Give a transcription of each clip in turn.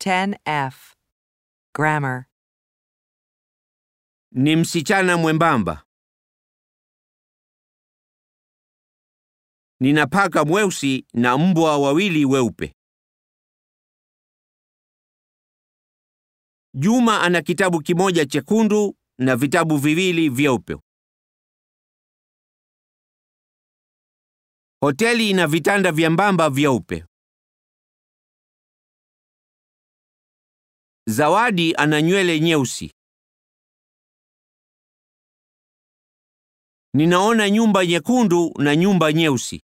10F. Grammar. Ni msichana mwembamba. Nina paka mweusi na mbwa wawili weupe. Juma ana kitabu kimoja chekundu na vitabu viwili vyeupe. Hoteli ina vitanda vyembamba vyeupe. Zawadi ana nywele nyeusi. Ninaona nyumba nyekundu na nyumba nyeusi.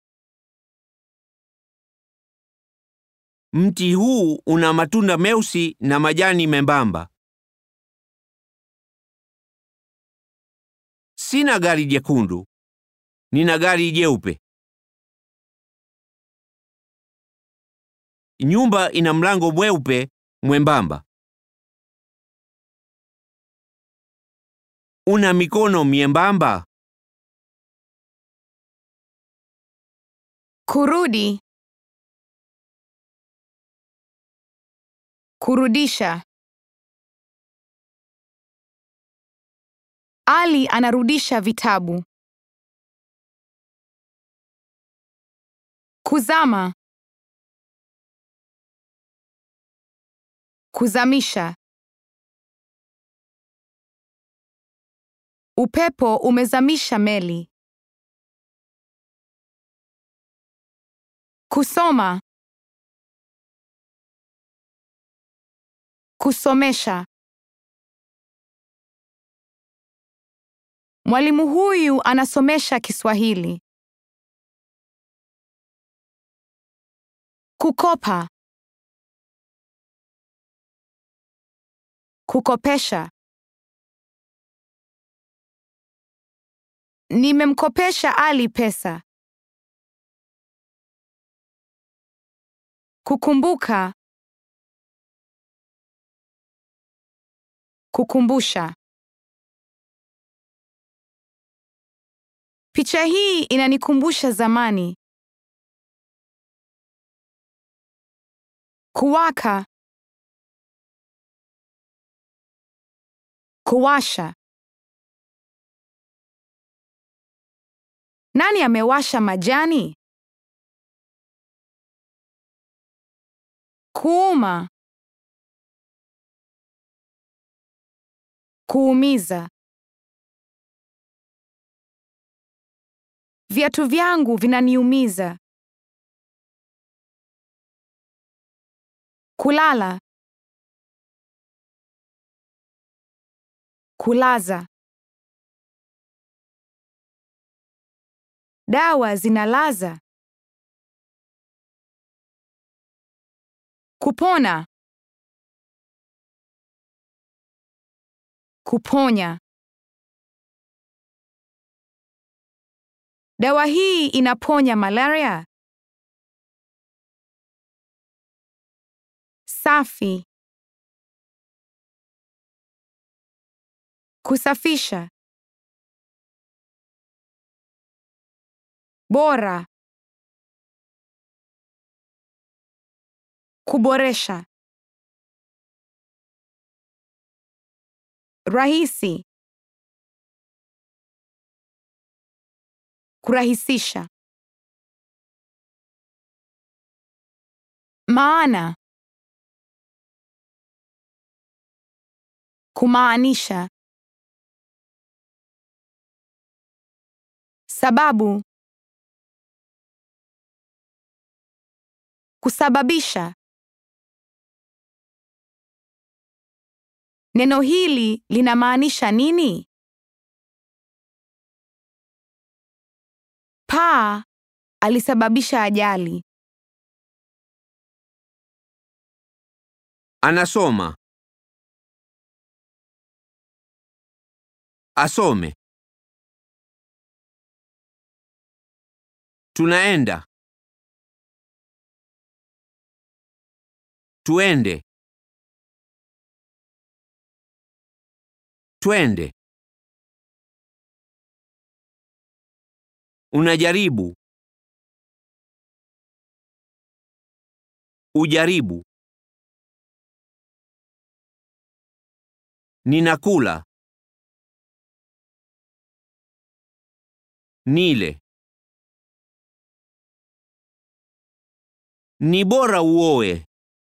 Mti huu una matunda meusi na majani membamba. Sina gari jekundu. Nina gari jeupe. Nyumba ina mlango mweupe mwembamba. Una mikono miembamba. Kurudi. Kurudisha. Ali anarudisha vitabu. Kuzama. Kuzamisha. Upepo umezamisha meli. Kusoma. Kusomesha. Mwalimu huyu anasomesha Kiswahili. Kukopa. Kukopesha. Nimemkopesha Ali pesa. Kukumbuka. Kukumbusha. Picha hii inanikumbusha zamani. Kuwaka. Kuwasha. Nani amewasha majani? Kuuma. Kuumiza. Viatu vyangu vinaniumiza. Kulala. Kulaza. Dawa zinalaza. Kupona. Kuponya. Dawa hii inaponya malaria. Safi. Kusafisha. Bora. Kuboresha. Rahisi. Kurahisisha. Maana. Kumaanisha. Sababu. Kusababisha. Neno hili linamaanisha nini? Paa alisababisha ajali. Anasoma. Asome. Tunaenda. Tuende. Twende. Unajaribu. Ujaribu. Ninakula. Nile. Ni bora uoe.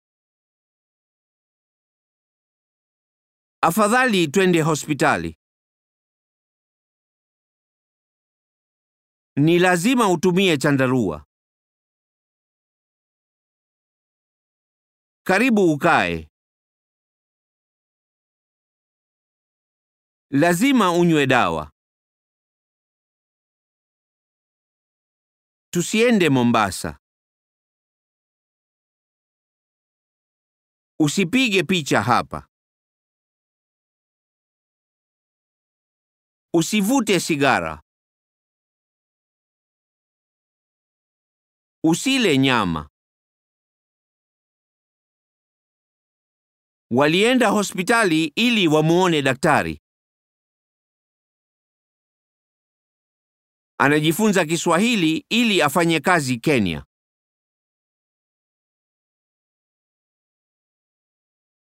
Afadhali twende hospitali. Ni lazima utumie chandarua. Karibu ukae. Lazima unywe dawa. Tusiende Mombasa. Usipige picha hapa. Usivute sigara. Usile nyama. Walienda hospitali ili wamuone daktari. Anajifunza Kiswahili ili afanye kazi Kenya.